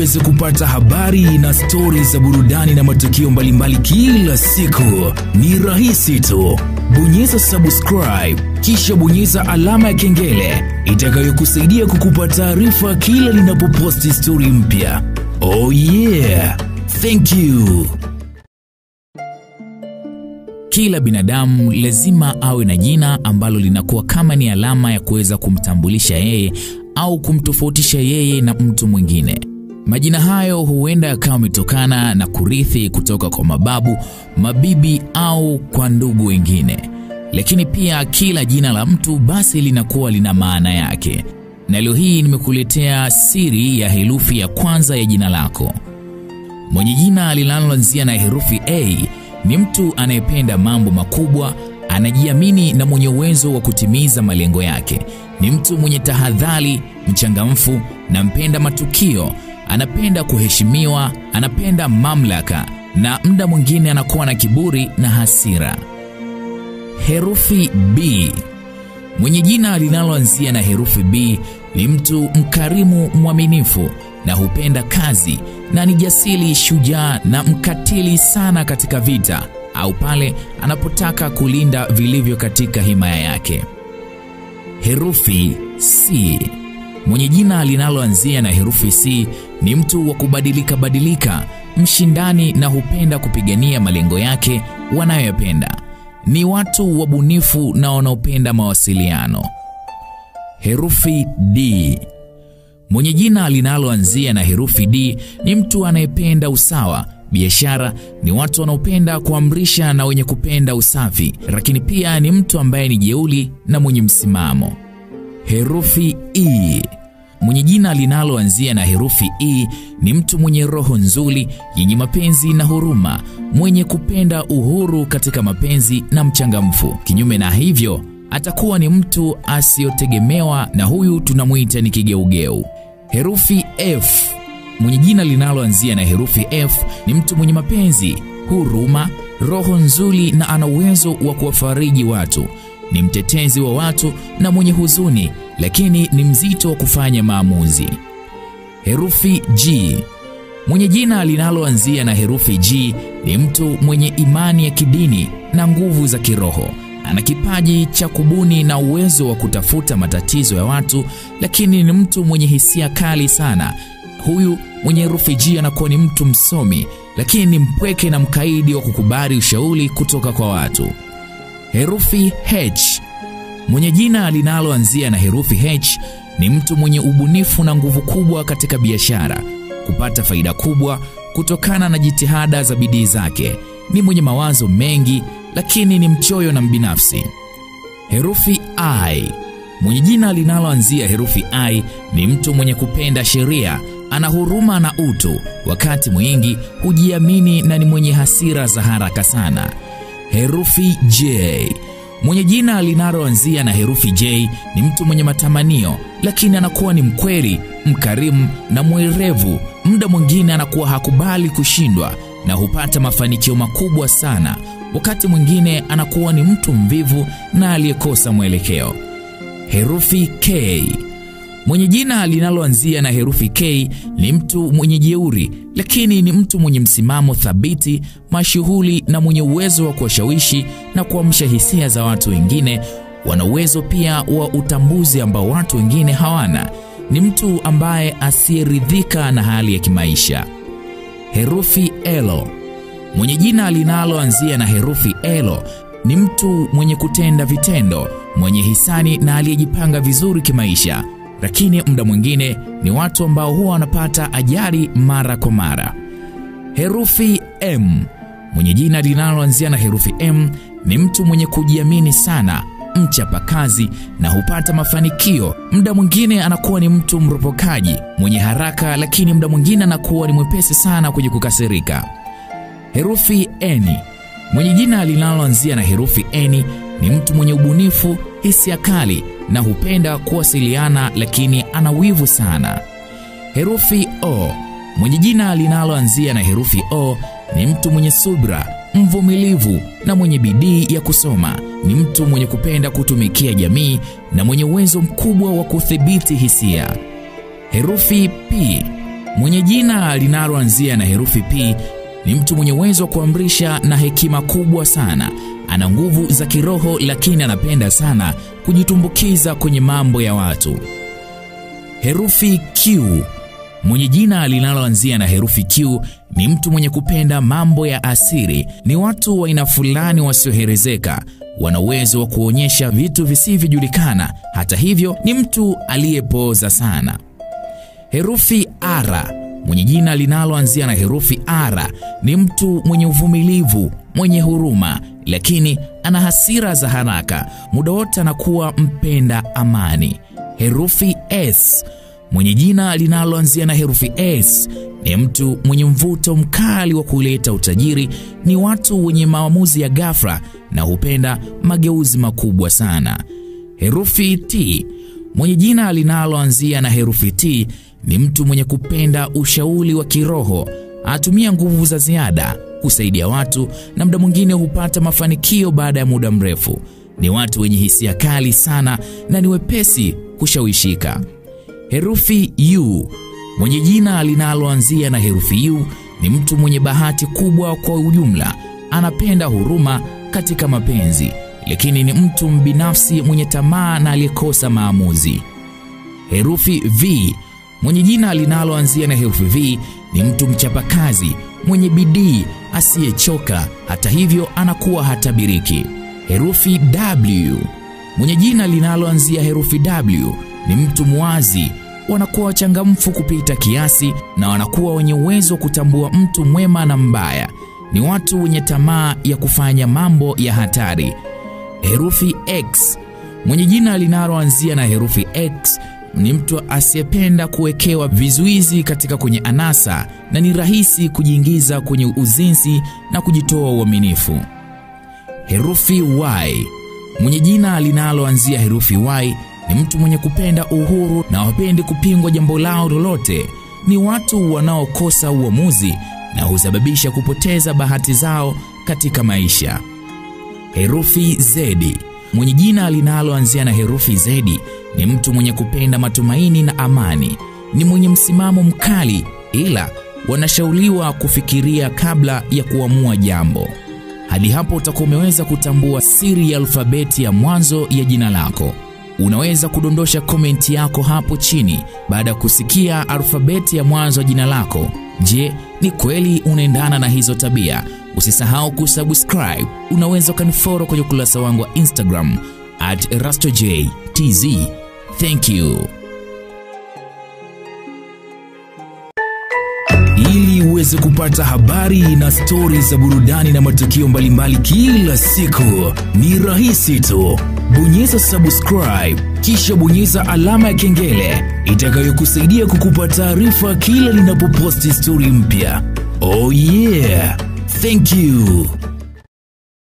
uweze kupata habari na stori za burudani na matukio mbalimbali kila siku, ni rahisi tu. Bonyeza subscribe kisha bonyeza alama ya kengele itakayokusaidia kukupa taarifa kila linapoposti stori mpya. Oh yeah, thank you. Kila binadamu lazima awe na jina ambalo linakuwa kama ni alama ya kuweza kumtambulisha yeye au kumtofautisha yeye na mtu mwingine. Majina hayo huenda yakawa yametokana na kurithi kutoka kwa mababu, mabibi au kwa ndugu wengine. Lakini pia kila jina la mtu basi linakuwa lina maana yake. Na leo hii nimekuletea siri ya herufi ya kwanza ya jina lako. Mwenye jina linaloanzia na herufi A ni mtu anayependa mambo makubwa, anajiamini na mwenye uwezo wa kutimiza malengo yake. Ni mtu mwenye tahadhari, mchangamfu na mpenda matukio. Anapenda kuheshimiwa, anapenda mamlaka na muda mwingine anakuwa na kiburi na hasira. Herufi B. Mwenye jina linaloanzia na herufi B ni mtu mkarimu, mwaminifu na hupenda kazi na ni jasiri, shujaa na mkatili sana katika vita au pale anapotaka kulinda vilivyo katika himaya yake. Herufi C. Mwenye jina linaloanzia na herufi C ni mtu wa kubadilika badilika, mshindani na hupenda kupigania malengo yake wanayoyapenda. Ni watu wabunifu na wanaopenda mawasiliano. Herufi D. Mwenye jina linaloanzia na herufi D ni mtu anayependa usawa, biashara, ni watu wanaopenda kuamrisha na wenye kupenda usafi, lakini pia ni mtu ambaye ni jeuli na mwenye msimamo. Herufi E. Mwenye jina linaloanzia na herufi E ni mtu mwenye roho nzuri, yenye mapenzi na huruma, mwenye kupenda uhuru katika mapenzi na mchangamfu. Kinyume na hivyo, atakuwa ni mtu asiyotegemewa na huyu tunamwita ni kigeugeu. Herufi F. Mwenye jina linaloanzia na herufi F ni mtu mwenye mapenzi, huruma, roho nzuri na ana uwezo wa kuwafariji watu. Ni mtetezi wa watu na mwenye huzuni, lakini ni mzito wa kufanya maamuzi. Herufi G. Mwenye jina linaloanzia na herufi G ni mtu mwenye imani ya kidini na nguvu za kiroho. Ana kipaji cha kubuni na uwezo wa kutafuta matatizo ya watu, lakini ni mtu mwenye hisia kali sana. Huyu mwenye herufi G anakuwa ni mtu msomi, lakini ni mpweke na mkaidi wa kukubali ushauri kutoka kwa watu. Herufi H. Mwenye jina linaloanzia na herufi H ni mtu mwenye ubunifu na nguvu kubwa katika biashara, kupata faida kubwa kutokana na jitihada za bidii zake. Ni mwenye mawazo mengi, lakini ni mchoyo na mbinafsi. Herufi I. Mwenye jina linaloanzia herufi I ni mtu mwenye kupenda sheria, ana huruma na utu, wakati mwingi hujiamini na ni mwenye hasira za haraka sana. Herufi J. Mwenye jina linaloanzia na herufi J ni mtu mwenye matamanio, lakini anakuwa ni mkweli, mkarimu na mwerevu. Muda mwingine anakuwa hakubali kushindwa na hupata mafanikio makubwa sana. Wakati mwingine anakuwa ni mtu mvivu na aliyekosa mwelekeo. Herufi K. Mwenye jina linaloanzia na herufi K ni mtu mwenye jeuri, lakini ni mtu mwenye msimamo thabiti, mashuhuri na mwenye uwezo wa kuwashawishi na kuamsha hisia za watu wengine. Wana uwezo pia wa utambuzi ambao watu wengine hawana. Ni mtu ambaye asiyeridhika na hali ya kimaisha. Herufi L. Mwenye jina linaloanzia na herufi L ni mtu mwenye kutenda vitendo, mwenye hisani na aliyejipanga vizuri kimaisha lakini muda mwingine ni watu ambao huwa wanapata ajali mara kwa mara. Herufi M. Mwenye jina linaloanzia na herufi M ni mtu mwenye kujiamini sana, mchapakazi na hupata mafanikio. Muda mwingine anakuwa ni mtu mropokaji, mwenye haraka, lakini muda mwingine anakuwa ni mwepesi sana kwenye kukasirika. Herufi N. Mwenye jina linaloanzia na herufi N ni mtu mwenye ubunifu, hisia kali na hupenda kuwasiliana, lakini ana wivu sana. Herufi O. Mwenye jina linaloanzia na herufi O ni mtu mwenye subra, mvumilivu na mwenye bidii ya kusoma. Ni mtu mwenye kupenda kutumikia jamii na mwenye uwezo mkubwa wa kudhibiti hisia. Herufi P. Mwenye jina linaloanzia na herufi P ni mtu mwenye uwezo wa kuamrisha na hekima kubwa sana. Ana nguvu za kiroho, lakini anapenda sana kujitumbukiza kwenye mambo ya watu. Herufi Q. Mwenye jina linaloanzia na herufi Q ni mtu mwenye kupenda mambo ya asiri. Ni watu wa aina fulani wasioherezeka, wana uwezo wa kuonyesha vitu visivyojulikana. Hata hivyo, ni mtu aliyepooza sana. Herufi R. Mwenye jina linaloanzia na herufi R ni mtu mwenye uvumilivu, mwenye huruma, lakini ana hasira za haraka. Muda wote anakuwa mpenda amani. Herufi S. Mwenye jina linaloanzia na herufi S ni mtu mwenye mvuto mkali wa kuleta utajiri. Ni watu wenye maamuzi ya ghafla na hupenda mageuzi makubwa sana. Herufi T. Mwenye jina linaloanzia na herufi T ni mtu mwenye kupenda ushauri wa kiroho. Anatumia nguvu za ziada kusaidia watu na muda mwingine hupata mafanikio baada ya muda mrefu. Ni watu wenye hisia kali sana na ni wepesi kushawishika. Herufi U. Mwenye jina linaloanzia na herufi U ni mtu mwenye bahati kubwa kwa ujumla. Anapenda huruma katika mapenzi, lakini ni mtu mbinafsi mwenye tamaa na aliyekosa maamuzi. Herufi V. Mwenye jina linaloanzia na herufi V ni mtu mchapakazi, mwenye bidii, asiyechoka. Hata hivyo, anakuwa hatabiriki. Herufi W. Mwenye jina linaloanzia herufi W ni mtu mwazi, wanakuwa wachangamfu kupita kiasi na wanakuwa wenye uwezo wa kutambua mtu mwema na mbaya. Ni watu wenye tamaa ya kufanya mambo ya hatari. Herufi X. Mwenye jina linaloanzia na herufi X ni mtu asiyependa kuwekewa vizuizi katika kwenye anasa na ni rahisi kujiingiza kwenye uzinzi na kujitoa uaminifu. Herufi Y. Mwenye jina linaloanzia herufi Y ni mtu mwenye kupenda uhuru na wapendi kupingwa jambo lao lolote. Ni watu wanaokosa uamuzi na husababisha kupoteza bahati zao katika maisha. Herufi Z. Mwenye jina linaloanzia na herufi Z ni mtu mwenye kupenda matumaini na amani. Ni mwenye msimamo mkali, ila wanashauriwa kufikiria kabla ya kuamua jambo. Hadi hapo utakuwa umeweza kutambua siri ya alfabeti ya mwanzo ya jina lako. Unaweza kudondosha komenti yako hapo chini baada ya kusikia alfabeti ya mwanzo ya jina lako. Je, ni kweli unaendana na hizo tabia? Usisahau kusubscribe. Unaweza ukanifollow kwenye ukurasa wangu wa Instagram at erastojtz. Thank you. Ili uweze kupata habari na stori za burudani na matukio mbalimbali kila siku, ni rahisi tu. Bonyeza subscribe, kisha bonyeza alama ya kengele itakayokusaidia kukupa taarifa kila ninapoposti stori mpya. Oh yeah, thank you.